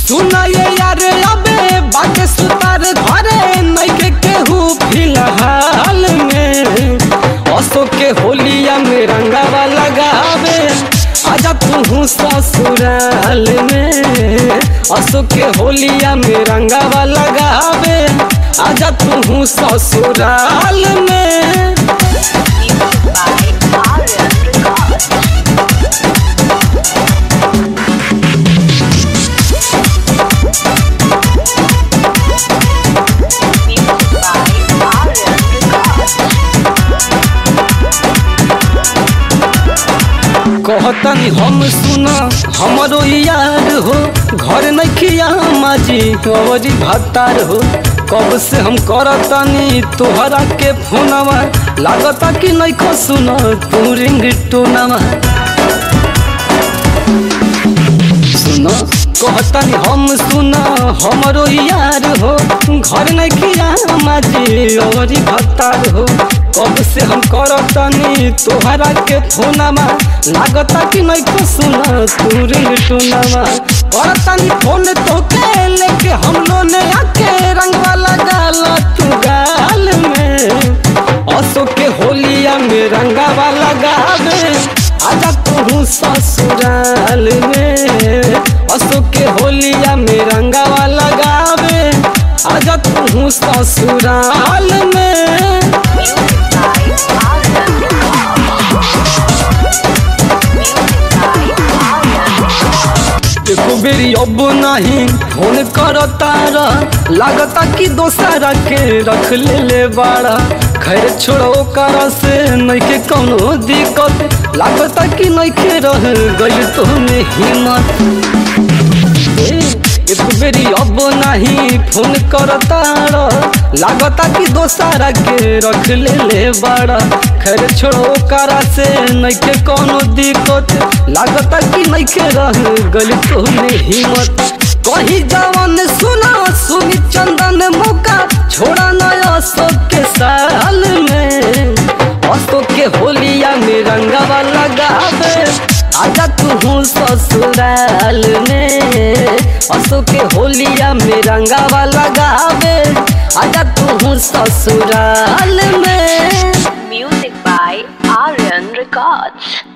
सुना ये यार अबे बाटे सुतार घरे नइखे केहू फिलहाल में असो के होलिया में रंगावा लगावे आजा तू ससुराल में असो के होलिया में रंगावा लगावे आजा तू ससुराल में Music by Aryan Records. Music by Aryan Records. कहतनी हम सुना हमरो यार हो घर नखिया माजी अवरी भतार हो कब से हम करतनी तोहरा के फोनवा लागता कि नइखो सुना तू रिंग टोनवा सुना कहतनी हम सुना हमरो यार हो घर नखिया माजी अवरी भतार हो कब से हम करतनी तोहरा के फोनमा लागता कि नइखो सुना तू रिंग टोनवा करतनी फोन तोके लेके हम लोने आके रंगवा लगाला तू गाल में असो के होलिया में रंगावा लगावे आजा तू ससुराल में असो के होलिया में रंगावा लगावे आजा तू ससुराल में Music by Aryan Records. Music by Aryan Records. एको बेरी अब नहीं फोन कर तारा लागता कि दोसरा के रख ले ले बाड़ा खैर छोड़ो कर से नइखे कौनो दिक्कत लागता कि नइखे रह गइल तो में हिम्मत ए, एक बेरी अब नहीं फोन कर तारा लागता कि दोसरा के रख ले ले बाड़ा खैर छोड़ो करा से नइखे कोनो दिक्कत लागता कि नइखे रह गइल तो में हिम्मत कही जवन सुना सुनी चंदन मौका छोड़ा नया अशोक के साल में अशोक के होलिया में रंगवा लगावे आजा तू ससुराल में अशोक के होलिया में रंगवा लगावे आजा तू ससुराल में Music by Aryan Records.